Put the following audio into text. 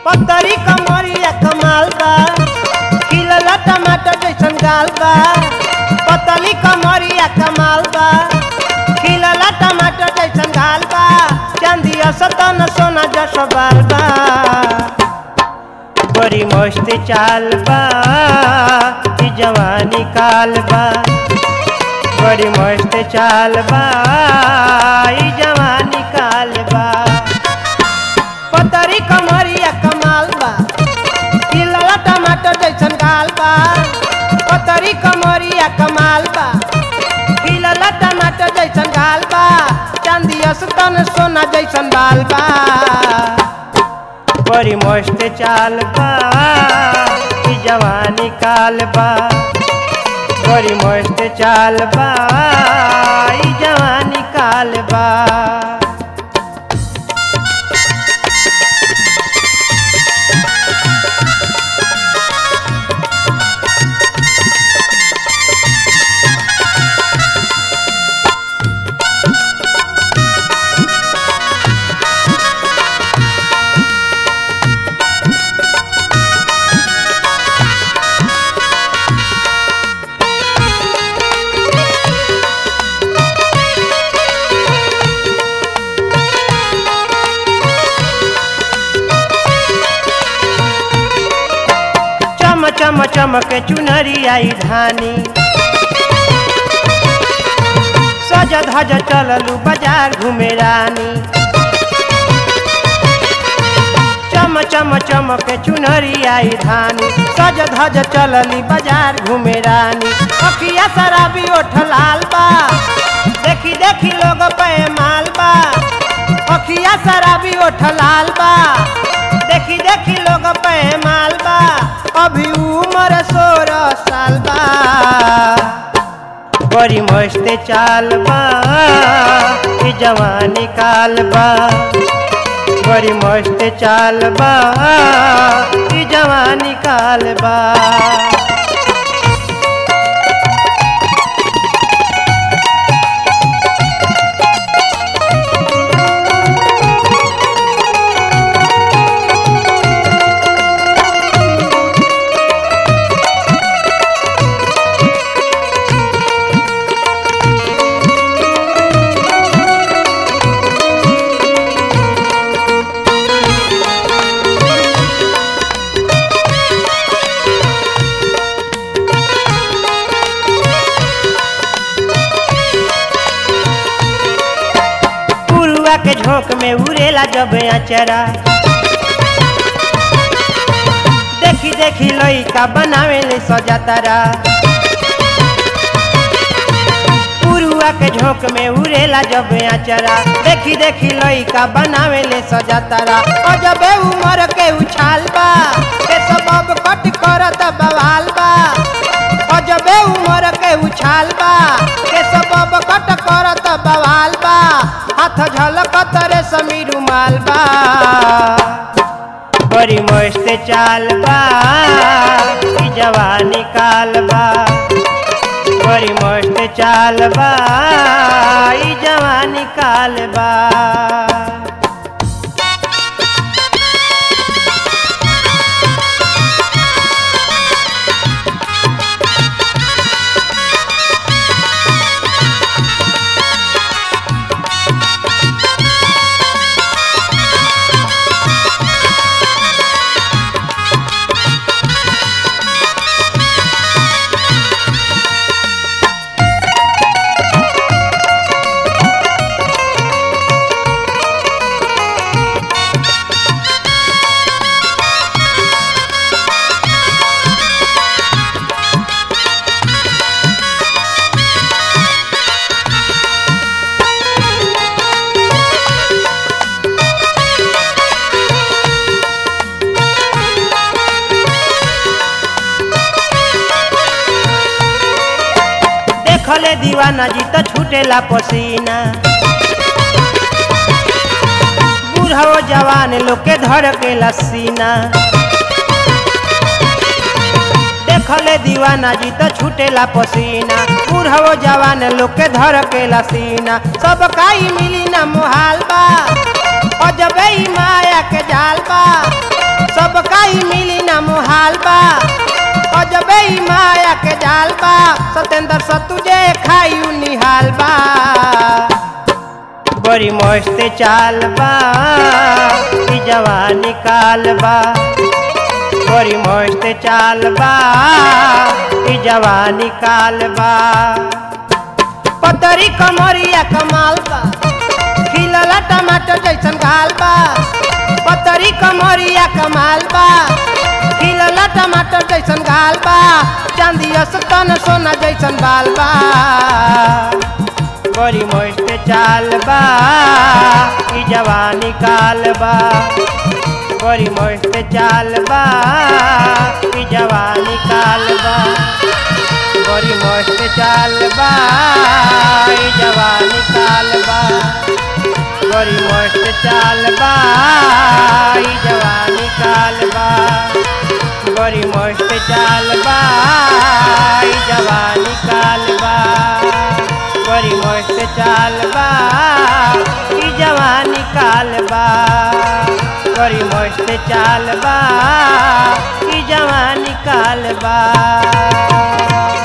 पतरी कमरिया कमाल बा खिलला टमाटर जैसन गाल बा पतली कमरिया कमाल बा खिलला टमाटर जैसन गाल बा चांदी सतन सोना जस बाल बा बड़ी मस्त चाल बा ई जवानी काल बा बड़ी मस्त चाल बा ई जवानी काल बा पतरी कमरिया कमाल बा खिलला टमाटर जैसन गाल बा पतरी कमरिया कमाल बा खिलला टमाटर जैसन गाल बा चांदी तन सोना जैसन बाल बा बड़ी मस्त चाल बा ई जवानी काल बा बड़ी मस्त चाल बा ई जवानी काल बा चम चम चमक चुनरी आई धानी सज धज चललू बाजार घूमे रानी चम चम चमक चुनरी आई धानी सज धज चलली बाजार घूमे रानी अखिया शराबी ओठ लाल बा देखी देखी लोग पे माल बा अखिया शराबी ओठ लाल बा देखी देखी लोग पे माल बा अभी उम्र सोलह साल बा बड़ी मस्त चाल बा ई जवानी काल बा बड़ी मस्त चाल बा ई जवानी काल बा पुरुआ के झोंक में उड़ेला जब अचरा देखी देखी लइका बनावे ले सजातारा पुरुआ के झोंक में उड़ेला जब अचरा देखी देखी लइका बनावे ले सजातारा अजबे उमर के उछाल बा के सबब कट करत बवाल बा अजबे उमर के उछाल बा के सबब कट करत बवाल बा हाथ झलकत रे समीर रुमाल बा बड़ी मस्त चाल बा ई जवानी काल बा बड़ी मस्त चाल बा ई जवानी काल बा देखले दीवाना जी तो छूटेला पसीना बूढ़ो जवान लोग के धर के लसीना देखले दीवाना जी तो छूटेला पसीना बूढ़ो जवान लोग के धर के लसीना सब काई मिली ना मुहाल बा अजबे ही माया के जाल बा ई मिली ना मुहाल बा अजबे ई माया के जाल बा सतेंद्र सतुजे खायू निहाल बा बड़ी मस्त चाल बा ई जवानी काल बा बड़ी मस्त चाल बा ई जवानी काल बा पतरी कमरिया कमाल बा खिलला टमाटर जैसन गाल बा पतरी कमरिया कमाल बा खिलला टमाटर जैसन गाल बा चांदी तन सोना जैसन बाल बा बड़ी मस्त चाल बा ई जवानी काल बा बड़ी मस्त चाल बा ई जवानी काल बा बड़ी मस्त चाल बा ई जवानी काल बा बड़ी मस्त चाल बा ई जवानी काल बा बड़ी मस्त चाल बा ई जवानी काल बा बड़ी मस्त चाल बा ई जवानी काल बा बड़ी मस्त चाल बा ई जवानी काल बा